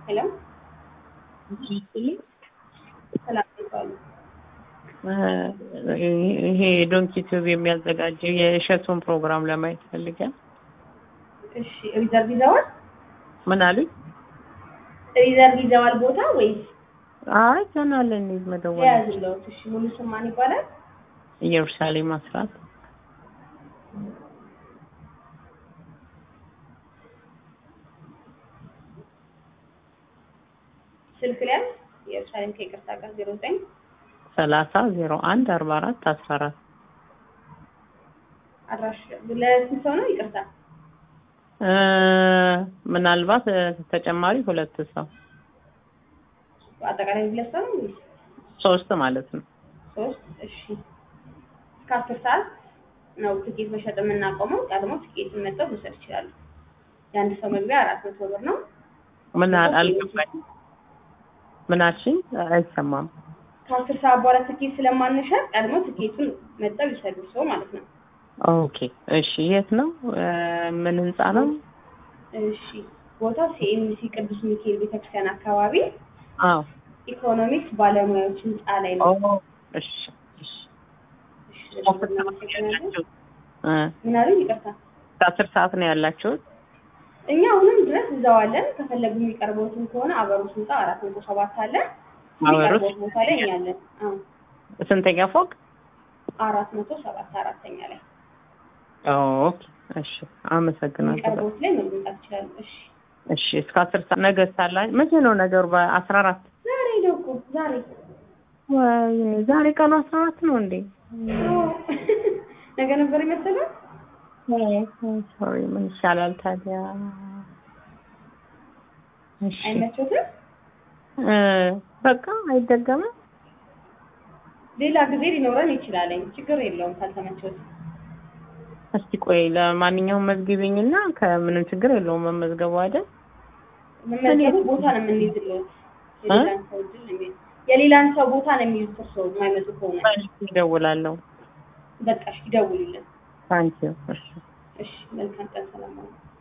ሄሎ ሰላም ይባሉ። ይሄ ዶንኪ ቲዩብ የሚያዘጋጀው የእሸቱን ፕሮግራም ለማየት ፈልጋል። እሺ ሪዘርቭ ይዘዋል? ምን አሉኝ? ሪዘርቭ ይዘዋል ቦታ ወይስ አይ ገና ለእኔ መደወል የያዝለውት? እሺ ሙሉ ስም ማን ይባላል? ኢየሩሳሌም አስራት ስልክ ላይ ኢየሩሳሌም ከይቅርታ ጋር ዜሮ ዘጠኝ ሰላሳ ዜሮ አንድ አርባ አራት አስራ አራት አድራሽ ለስንት ሰው ነው? ይቅርታ እ ምናልባት እ ተጨማሪ ሁለት ሰው አጠቃላይ ሁለት ሰው ነው ወይስ ሶስት ማለት ነው። ሶስት? እሺ እስከ አስር ሰዓት ነው ትኬት መሸጥ የምናቆመው። ቀድሞ ትኬቱን መጥተው መውሰድ ይችላሉ። የአንድ ሰው መግቢያ አራት መቶ ብር ነው። ምን አል- አልገባኝም። ምን አልሽኝ? አይሰማም። ከአስር ሰዓት በኋላ ትኬት ስለማንሸጥ ቀድሞ ትኬቱን መጥተው ይውሰዱ ሰው ማለት ነው። ኦኬ እሺ። የት ነው? እ ምን ህንጻ ነው? እሺ ቦታው ሲኤምሲ ቅዱስ ሚካኤል ቤተክርስቲያን አካባቢ አዎ። ኢኮኖሚክስ ባለሙያዎች ህንፃ ላይ ኦ ነው። እሺ እሺ። እሺ፣ በደንብ እናመሰግናለን። እ ምን አሉኝ? ይቅርታ ከአስር ሰዓት ነው ያላችሁት? እኛ አሁንም ድረስ እዛው አለን። ከፈለጉ የሚቀርበውትን ከሆነ አበሮት ህንፃ አራት መቶ ሰባት አለ። አበሮት? የሚቀርበውት ቦታ ላይ እኛ አለን። አዎ ስንተኛ ፎቅ? አራት መቶ ሰባት አራተኛ ላይ ኦኬ እሺ። አመሰግናለሁ። የሚቀርበውት ላይ መምጣት ይችላሉ። እሺ እሺ እስከ አስር ሰዓት ነገ ሳላ መቼ ነው ነገሩ? በአስራ አራት ዛሬ ነው እኮ ዛሬ ወይኔ ዛሬ ቀኑ አስራ አራት ነው እንዴ? ነገ ነበር የመሰለው። ሶሪ ምን ይሻላል ታዲያ? እሺ አይመቾትም? እ በቃ አይደገምም። ሌላ ጊዜ ሊኖረን ይችላለኝ። ችግር የለውም ካልተመቾት። እስቲ ቆይ ለማንኛውም መዝግቢኝና ከምንም ችግር የለውም መመዝገቡ አይደል? መመዝገቡ ቦታ ነው የምንይዝለት። የሌላን ሰው እድል ነው የሚይዝ የሌላን ሰው ቦታ ነው የሚይዙት። እርስዎ የማይመጡ ከሆነ እደውላለሁ። በቃ እሺ፣ ይደውሉልን። ታንኪዩ እሺ እሺ፣ መልካም ቀን፣ ሰላም ዋሉ።